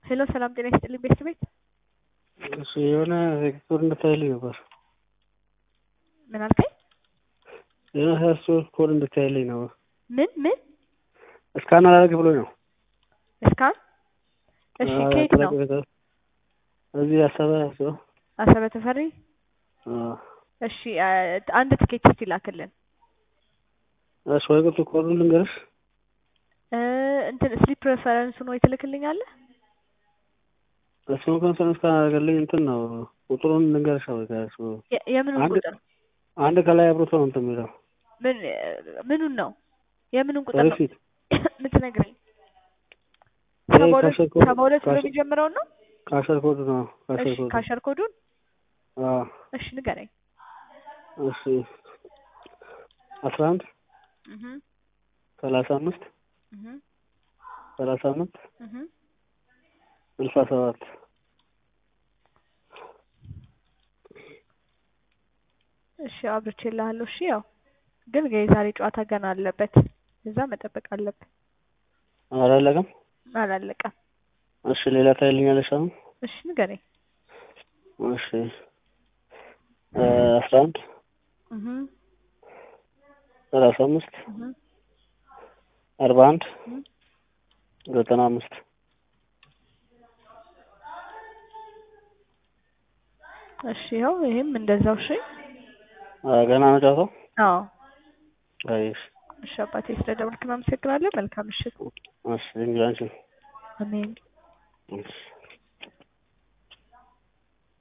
ሄሎ ሰላም ጤና ይስጥልኝ ቤት ቤት እሱ የሆነ ኮድ እንድታይልኝ ነበር። ምን አልከኝ? የሆነ ሀያሶ ኮድ እንድታይልኝ ነው። ምን ምን እስካን አላደርግ ብሎኝ ነው። እስካን እሺ ከየት ነው? እዚህ አሰበ ሰው አሰበ ተፈሪ እሺ አንድ ትኬት እስቲ ላክልን እሺ ወይ ቁጥር ኮዱን ልንገርሽ እ እንትን ስሊፕ ሬፈረንሱን ወይ ትልክልኛለህ? እሱን ኮንፈረንስ ካደረገልኝ እንትን ነው ቁጥሩን ልንገርሽ ወይ ከእሱ የ- የምኑን አንድ ቁጥር አንድ ከላይ አብሮት ነው እንትን የሚለው ምን ምኑን ነው የምኑን ቁጥር ነው ሪሲት የምትነግረኝ? ይሄ ሰባ ሁለት ካሸር ኮድ- ሰባ ሁለት ብሎ ካሸር- የሚጀምረውን ነው? ካሸር ኮድ ነው ካሸር እሺ ኮድ ካሸር ኮዱን አዎ እሺ ንገረኝ። እሺ አስራ አንድ እህ ሰላሳ አምስት እህ ሰላሳ አምስት እህ ስልሳ ሰባት እሺ አብርቼልሃለሁ። እሺ ያው ግን የዛሬ ጨዋታ ገና አለበት፣ እዛ መጠበቅ አለብን። አላለቀም አላለቀም። እሺ ሌላ ታይልኛለሽ አሁን እሺ ንገረኝ። እሺ እ አስራ አንድ እህ ሰላሳ አምስት እህ አርባ አንድ እህ ዘጠና አምስት እሺ ያው ይሄም እንደዛው። እሺ አ ገና ነው ጨዋታው አዎ አይሽ እሺ አባቴ ስለደወልክ አመሰግናለሁ። መልካም ምሽት። እሺ እንግዲህ አንቺ አሜን። እሺ